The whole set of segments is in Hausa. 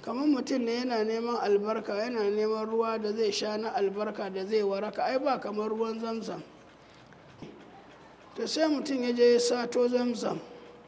kamar mutum ne yana neman albarka yana neman ruwa da zai sha na albarka da zai waraka ai ba kamar ruwan zamzam to sai mutum ya je ya sato zamzam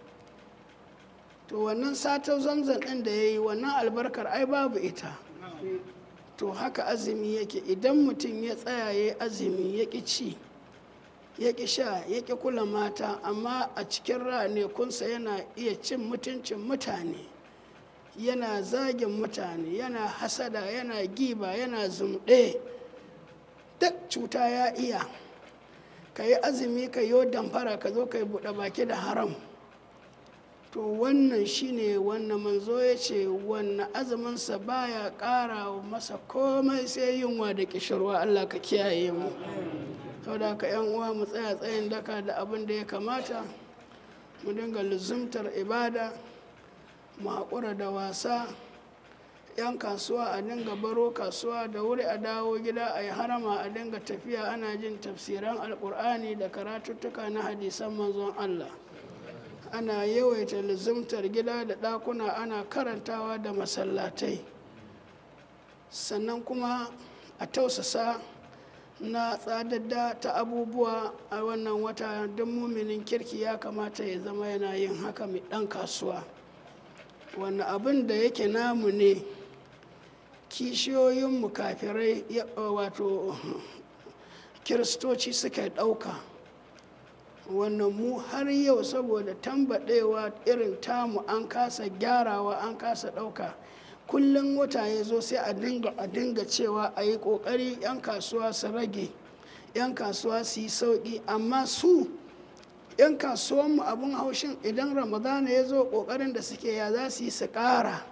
to wannan sato zamzam ɗin da ya yi wannan albarkar ai babu ita to haka azumi yake idan mutum ya tsaya ya azumi ya ƙi ci ya ƙi sha ya ƙi kula mata amma a cikin ranekunsa yana iya cin mutuncin mutane yana zagin mutane yana hasada yana giba yana zumɗe duk cuta ya iya ka yi azumi ka yi damfara ka zo ka yi buɗe baki da haram to wannan shine wannan manzo ya ce wannan azuminsa baya ƙara masa komai sai yunwa da ƙishirwa allah ka kiyaye mu saboda ka yan uwa mu tsaya tsayin daka da abin da ya kamata mu dinga luzumtar ibada mu haƙura da wasa yan kasuwa a dinga baro kasuwa da wuri a dawo gida a yi harama a dinga tafiya ana jin tafsiran alƙur'ani da karatuttuka na hadisan manzon allah ana yawaita luzumtar gida da ɗakuna ana karantawa da masallatai sannan kuma a tausasa na tsadadda ta abubuwa a wannan wata don muminin kirki ya kamata ya zama yana yin haka mai ɗan kasuwa wani abin da yake namu ne kishiyoyinmu kafirai wato kiristoci suka ɗauka wannan mu har yau saboda tambaɗewa irin tamu an kasa gyarawa an kasa ɗauka kullum wata ya zo sai a dinga a dinga cewa a yi ƙoƙari 'yan kasuwa su rage 'yan kasuwa su yi sauƙi amma su 'yan kasuwanmu abin haushin idan ramadana ya zo ƙoƙarin da suke ya za su yi su ƙara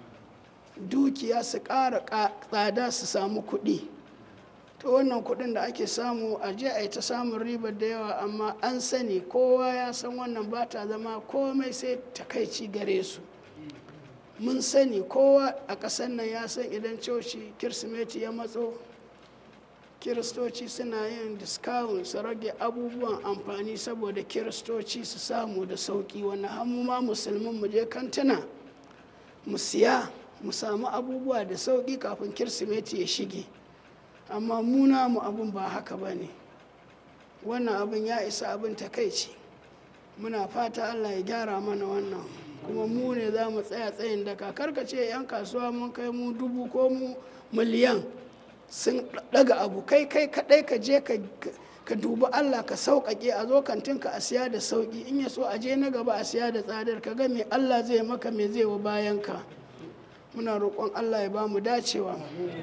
dukiya su ƙara tsada su samu kuɗi to wannan kuɗin da ake samu a je a yi ta samun ribar da yawa amma an sani kowa ya san wannan ba ta zama komai sai takaici gare su mun sani kowa a ƙasar nan ya san idan coci kirsimeti ya matso kiristoci suna yin discount su rage abubuwan amfani saboda kiristoci su samu da sauƙi wani hannu ma musulmin mu je kantuna mu siya mu samu abubuwa da sauƙi kafin kirsimeti ya shige amma muna mu abin ba haka ba ne wannan abin ya isa abin takaici muna fata allah ya gyara mana wannan kuma mu ne za mu tsaya tsayin daka karka ce 'yan kasuwa mun kai mu dubu ko mu miliyan sun daga abu kai kai kadai ka je ka dubi allah ka sauƙaƙe a zo kantinka a siya da sauƙi in ya so a je na gaba a siya da tsadar ka ga me allah zai maka me zai wa bayan ka muna roƙon allah ya ba mu dacewa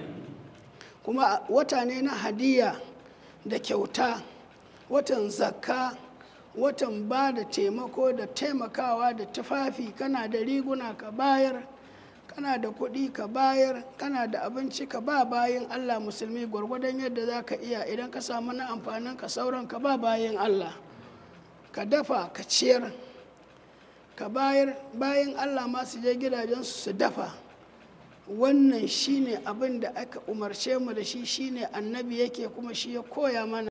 kuma wata ne na hadiya da kyauta watan zakka watan ba da taimako da taimakawa da tufafi kana da riguna ka bayar kana da kuɗi ka bayar kana da abinci ka ba bayan allah musulmi gwargwadon yadda za ka iya idan ka samu na amfanin ka sauran ka ba bayan allah ka dafa ka ciyar ka bayar bayan allah ma su je gidajensu su dafa wannan shine abin da aka umarce mu da shi shine annabi yake kuma shi ya koya mana